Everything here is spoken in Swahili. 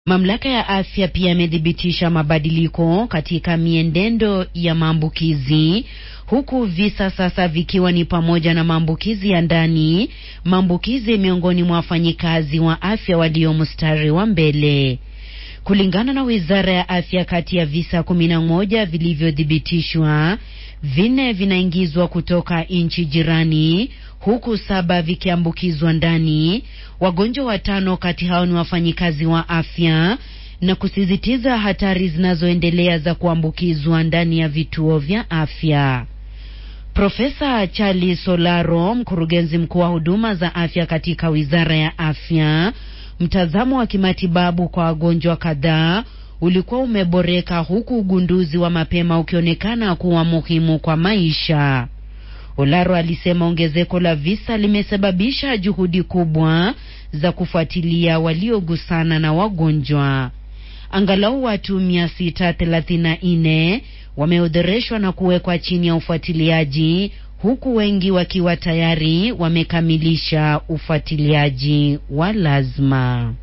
Mamlaka ya afya pia imethibitisha mabadiliko katika mienendo ya maambukizi huku visa sasa vikiwa ni pamoja na maambukizi ya ndani, maambukizi miongoni mwa wafanyikazi wa afya walio mstari wa mbele. Kulingana na Wizara ya Afya, kati ya visa kumi na moja vilivyothibitishwa, vinne vinaingizwa kutoka nchi jirani huku saba vikiambukizwa ndani. Wagonjwa watano kati hao ni wafanyikazi wa afya na kusisitiza hatari zinazoendelea za kuambukizwa ndani ya vituo vya afya. Profesa Charles Solaro, mkurugenzi mkuu wa huduma za afya katika Wizara ya Afya, mtazamo wa kimatibabu kwa wagonjwa kadhaa ulikuwa umeboreka huku ugunduzi wa mapema ukionekana kuwa muhimu kwa maisha. Olaro alisema ongezeko la visa limesababisha juhudi kubwa za kufuatilia waliogusana na wagonjwa. Angalau watu 634 wameodhoreshwa na kuwekwa chini ya ufuatiliaji huku wengi wakiwa tayari wamekamilisha ufuatiliaji wa lazima.